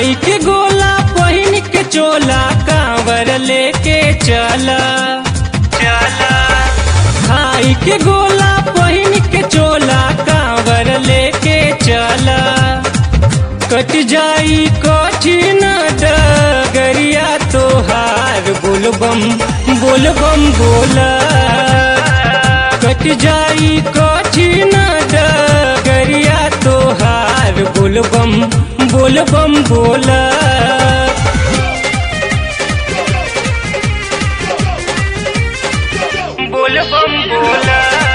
खाई के गोला पहिन के चोला कांवर लेके चला चला खाई के गोला पहिन के चोला कांवर लेके चला कट जाई कठिन डगरिया तोहार बोलबम बोलबम बोला कट जाई कठिन डगरिया तोहार बोलबम बोलबम बोला बोलबम बोला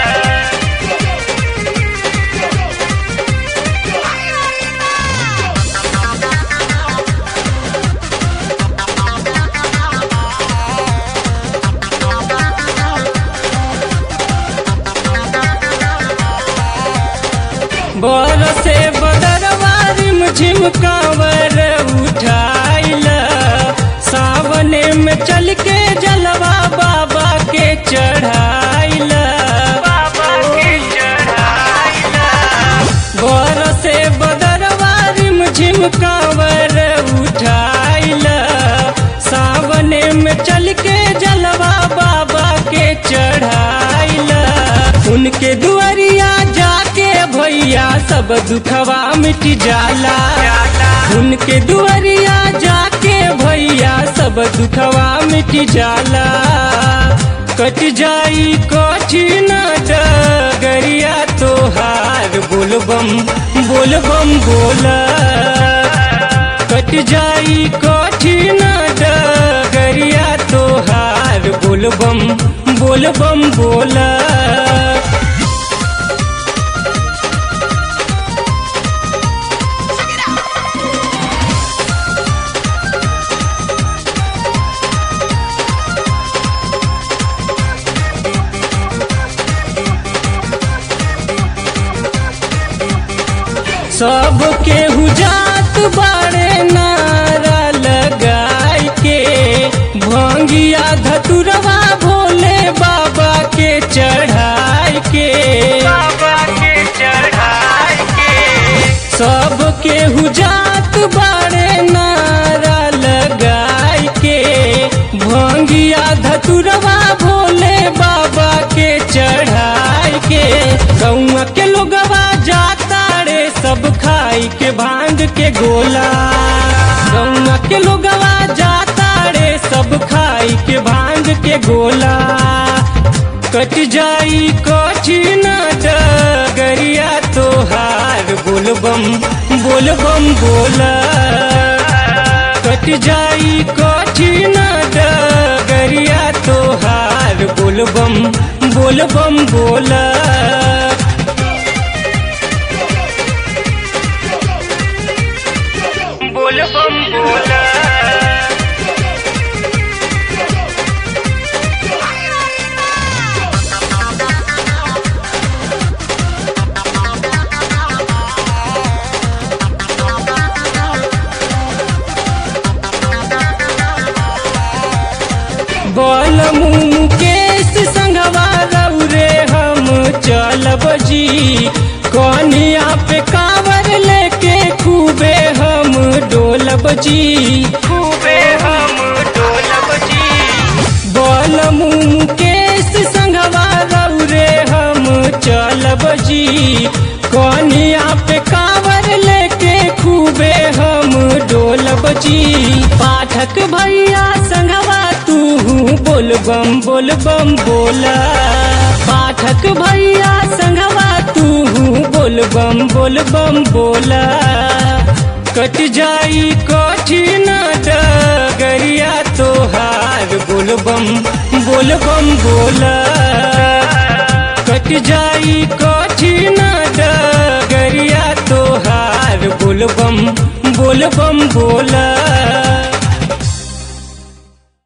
बरसे बदरवारी झिमकावर उठाइल सावने में चल के जलवा बाबा के चढ़ाइल बाबा के चढ़ाइल बरसे बदरवारी झिमकावर उठाइल सावने में चल के जलवा बाबा के चढ़ाइल उनके दुआरिया जाके भैया सब दुखवा मिट जाला उनके दुआरिया जाके भैया सब दुखवा मिट जाला कट जाई कठिन डगरिया तोहार बोलबम बोलबम बोला कट जाई कठिन डगरिया तोहार बोलबम बोलबम बोला सब केहू जात बाड़े नारा लगाई के भंगिया धतुरवा भोले बाबा के चढ़ाई के बाबा के चढ़ाई के सब केहू जात बाड़े नारा लगाई के भंगिया धतुरवा भोले बाबा के चढ़ाई के गौआ के लोगवा जाता रे सब खाई के भांग के गोला गौआ के लोगवा जाता रे सब खाई के भांग के गोला कट जाई कठिन डगरिया तोहार बोलबम बोलबम बोला कट जाई कठिन डगरिया तोहार बोलबम बोलबम बोला बोलबम बोला बल मुकेश संगवा रे हम चलब जी कनिया पे कावर लेके खूबे हम डोलब जी खूबे हम डोलब जी बल मुकेश संगवा रे हम चलब जी कनिया पे कावर लेके खूबे हम डोलब जी पाठक भैया संगवा तू बोलबम बोलबम बोला पाठक भैया संगवा तू बोलबम बोलबम बोला कट जाई कठिन डगरिया तोहार बोलबम बोलबम बोला कट जाई कठिन डगरिया तोहार बोलबम बोलबम बोला